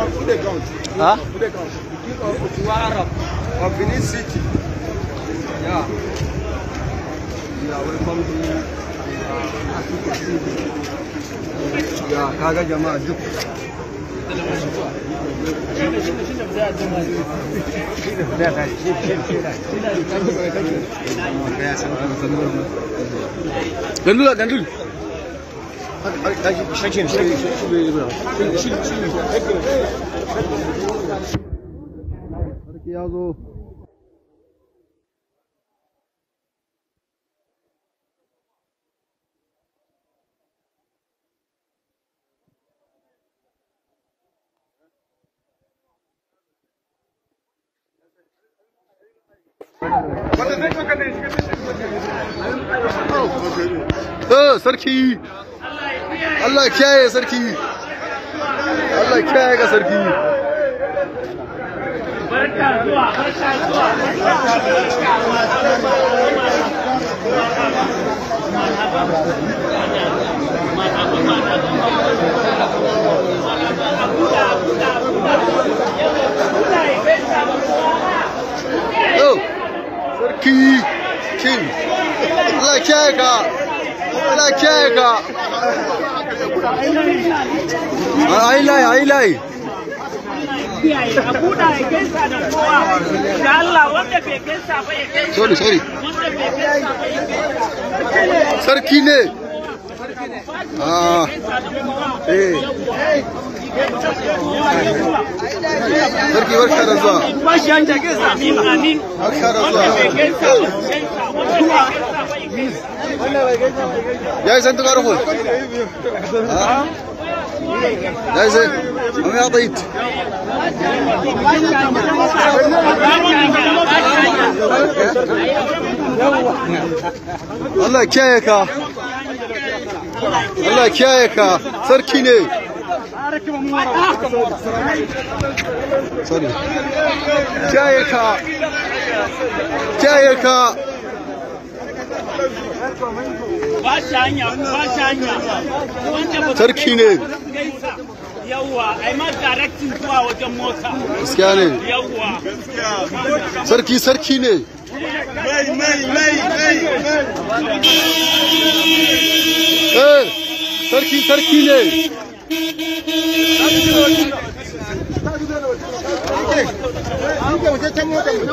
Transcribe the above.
who they count? Huh? Who they count? The king of Otuwa of Benin City. Yeah. You are welcome to uh, Africa TV. Yeah, kaga jama'a duk. Gandula, gandul. Sarki ya zo. Eh, sarki. Allah ya kiyaye sarki. Allah ya kiyaye ga sarki. Barka zuwa, barka zuwa. Oh, sarki king. Allah ya kiyaye ka. Allah ya kiyaye ka. Ai lai, ai lai. Kiyaye, a buɗa ya gaisa da kowa. Da Allah wanda bai gaisa ba ya gaisa. Sorry, sorry. Wanda bai gaisa ba ya gaisa. Sarki ne. Ah, eh. Sarki barka da zuwa. Amin, amin. Barka da Wanda bai zuwa. gaisa ba ya gaisa. Wanda bai gaisa ba ya gaisa. Ya yi santu karfo. Ya yi sai. Amma ya tsayi. Allah ya kiyaye ka. Allah ya kiyaye ka. Sarki ne. Sorry. Kiyaye ka. Kiyaye ka. Ba shi hanya, ba shi hanya. Wanda ba Sarki ne. gaisa. Yawwa, ai ma directing zuwa wajen mota. Gaskiya ne. Yawwa. Sarki sarki ne. Eh, sarki sarki ne.